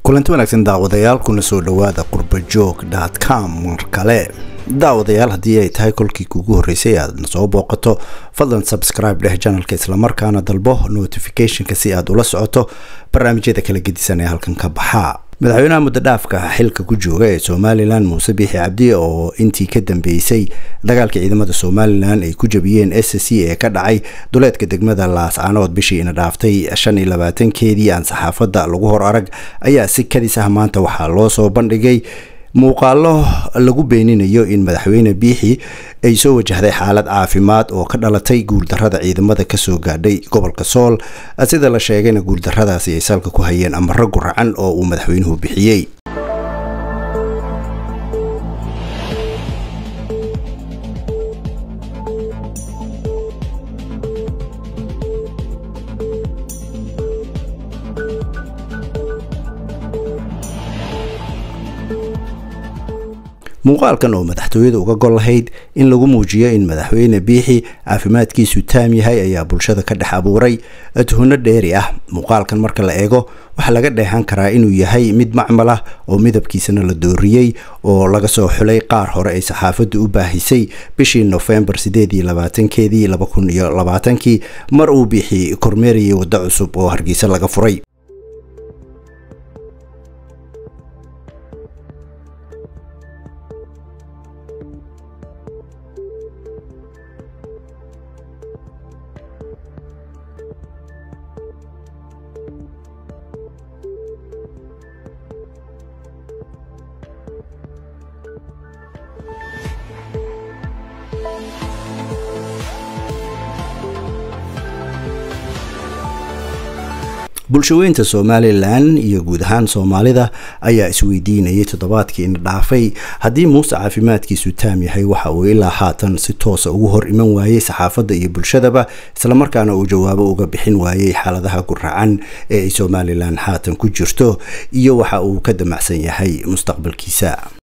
kulanti wanaagsan daawadayaal kuna soo dhowaada qurbajoog com mar kale daawadayaal haddii ay tahay kolkii kuugu horreysay aad soo booqato fadlan subscribe dheh janalka islamarkaana dalbo notificationka si aad ula socoto barnaamijyada kala gedisan ee halkan ka baxaa madaxweynaha muddo dhaafka xilka ku jooga ee somalilan muuse biixi cabdi oo intii ka dambeysay dagaalka ciidamada somalilan ay ku jabiyeen s c ee ka dhacay duleedka degmada laascaanood bishii ina dhaaftay shan iyo labaatankeedii aan saxaafadda lagu hor arag ayaa si kadis ah maanta waxaa loo soo bandhigay muuqaalo lagu beeninayo in madaxweyne biixi ay soo wajahday xaalad caafimaad oo ka dhalatay guuldarada ciidamada kasoo gaadhay gobolka sool sida la sheegayna guuldaradaasi ay salka ku hayeen amaro guracan oo uu madaxweynuhu bixiyey muuqaalkan oo madaxtooyada uga gol lahayd in lagu muujiyo in madaxweyne biixi caafimaadkiisu taam yahay ayaa bulshada ka dhex abuuray tuhno dheeri ah muuqaalkan marka la eego waxaa laga dheehan karaa inuu yahay mid macmal ah oo midabkiisana la dooriyey oo laga soo xulay qaar hore ay saxaafaddu u baahisay bishii nofembar sideed iyo labaatankeedii laba kun iyo labaatankii mar uu biixi kormeerayay waddo cusub oo hargeysa laga furay bulshaweynta somalilan iyo guud ahaan soomaalida ayaa isweydiinayay toddobaadkii ina dhaafay haddii muuse caafimaadkiisu taam yahay waxa uu ilaa haatan si toosa ugu hor iman waayey saxaafadda iyo bulshadaba islamarkaana uu jawaabo uga bixin waayey xaaladaha guracan ee ay somalilan haatan ku jirto iyo waxa uu ka damacsan yahay mustaqbalkiisa